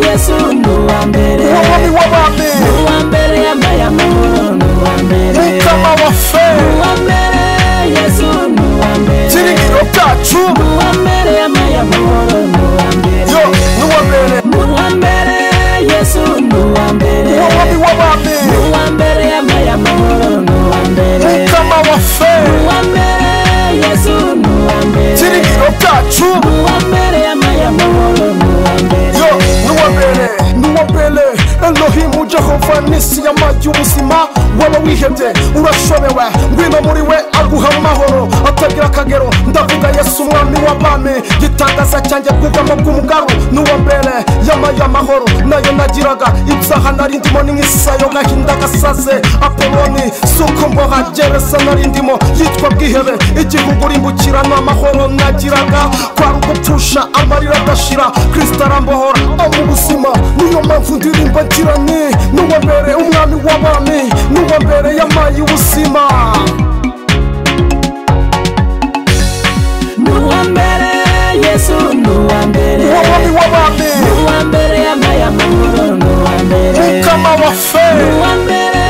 yesu ni uwa mbere wowe ni wowe ni mbere uwa mbere yambaye amahoro ni uwa mbere ni hitamo abaferi uwa mbere yesu ni uwa mbere ibyiringiro byacu ni uwa mbere yambaye amahoro ni uwa mbere yo ni wowe mbere ni uwa mbere yesu ni uwa mbere wowe ni wowe ni mbere uwa mbere yambaye amahoro ni uwa mbere hitamo abaferi ni uwa mbere yesu ni uwa mbere ibyiringiro byacu ni uwa mbere yambaye amahoro ni uwa mbere yo ni wowe mbere ni wowe mbere elohimu jehova nisi y'amagi y'ubuzima waba wihebye urashobewe ngwino muri we aguha amahoro atagira akagero ndavuga yesu umwami w'abami gitangaza cyanjye bwuvamo bw'umugaru ni uwa mbere yamaye amahoro nayo nagiraga ibyaha nari ndimo n'inkisayo gahinda gasaze apoloni si uko mboha gereza nari ndimo yitwa bwihebe igihugu rimbukira n'amahoro nagiraga kwari ugupfusha amarira adashira kirisita arambohora aba mu buzima niyo mpamvu ndirimba ngira ni n'uwa mbere umwami w'abami n'uwa mbere yamaye ubuzima ni uwa mbere yesu ni uwa mbere umwami w'abami ni uwa mbere yambaye amahoro ni uwa mbere mukama wa fe ni uwa mbere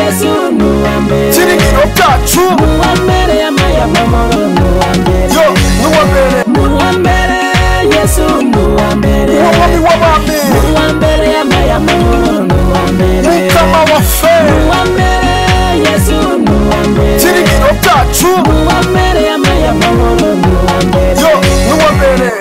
yesu ni uwa mbere ibyiringiro byacu ni uwa mbere yambaye amahoro ni uwa mbere yo ni uwa mbere ni uwa mbere yesu ni uwa mbere umwami w'abami ni uwa mbere yambaye amahoro ni uwa mbere mukama wa fe ni uwa mbere yesu ni uwa mbere ibyiringiro byacu ni uwa mbere yambaye amahoro ni uwa mbere yo ni uwa mbere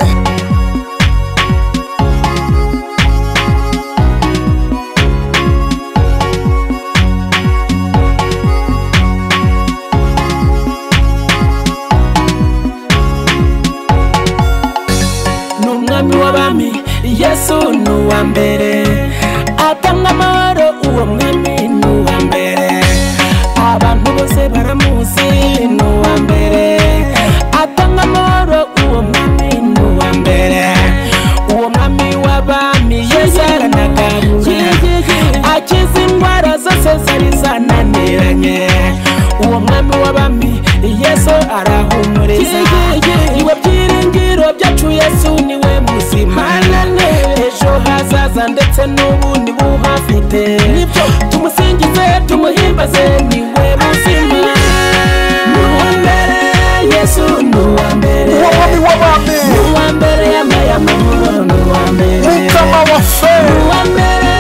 ni umwami w'abami yesu ni uwa mbere atanga amahoro uwo mwami ni uwa mbere abantu bose baramuzi ni uwa mbere atanga amahoro uwo mwami ni uwa mbere uwo mwami w'abami yesu aranagabura akiza indwara zose zari zananiranye uwo mwami w'abami yesu arahumuriza iwe byiringiro byacu yesu niwe muzima ejo hazaza ndetse n'ubu ni buhafite tumusingize tumuhimbaze niwe muzima ni uwa mbere yesu ni uwa mbere umwami w'abami ni uwa mbere yambaye amahoro ni uwa mbere mukama wa fe ni uwa mbere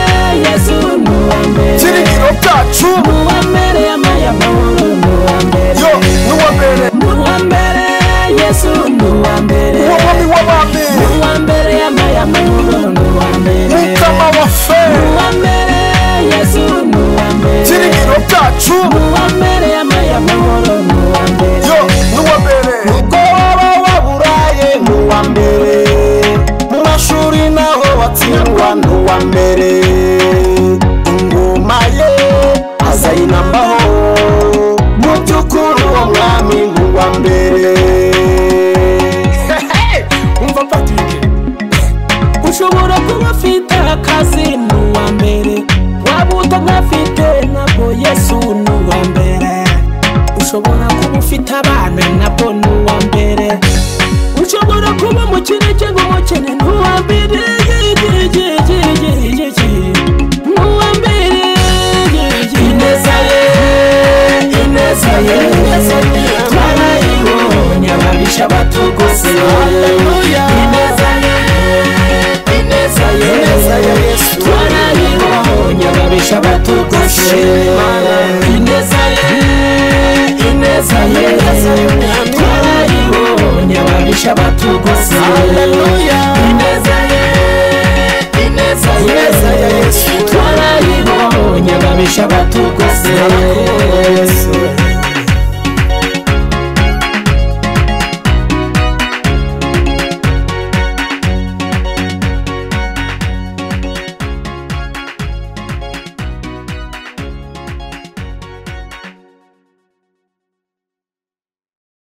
yesu ni uwa mbere ibyiringiro byacu nuwa mbere yambaye amahoro nuwa mbere yo ni uwa mbere nuwa mbere yesu nuwa mbere umwami w'abami nuwa mbere yambaye amahoro nuwa mbere mukama wa fe nuwa mbere yesu nuwa mbere ibyiringiro byacu nuwa mbere yambaye amahoro nuwa mbere yo ni uwa mbere ubwo waba waburaye ni uwa mbere mu mashuri naho watsindwa ni uwa mbere ingoma ye azayinambaho mu by'ukuri uwo mwami ni uwa mbere umva patrick ushobora kuba ufite akazi ni uwa mbere waba utanafite nabwo yesu ni uwa mbere ushobora kuba ufite abana nabwo ni uwa mbere ushobora kuba umukene cyangwa umukene ni uwa mbere ni uwa mbere ineza ye ineza ye twarayibonye ababisha batugose ineza ye ineza ye ineza ya yesu twarayibonye ababisha batugose ineza ye ineza ye twarayibonye ababisha batugose ineza ye ineza ye ineza ya yesu twarayibonye ababisha batugose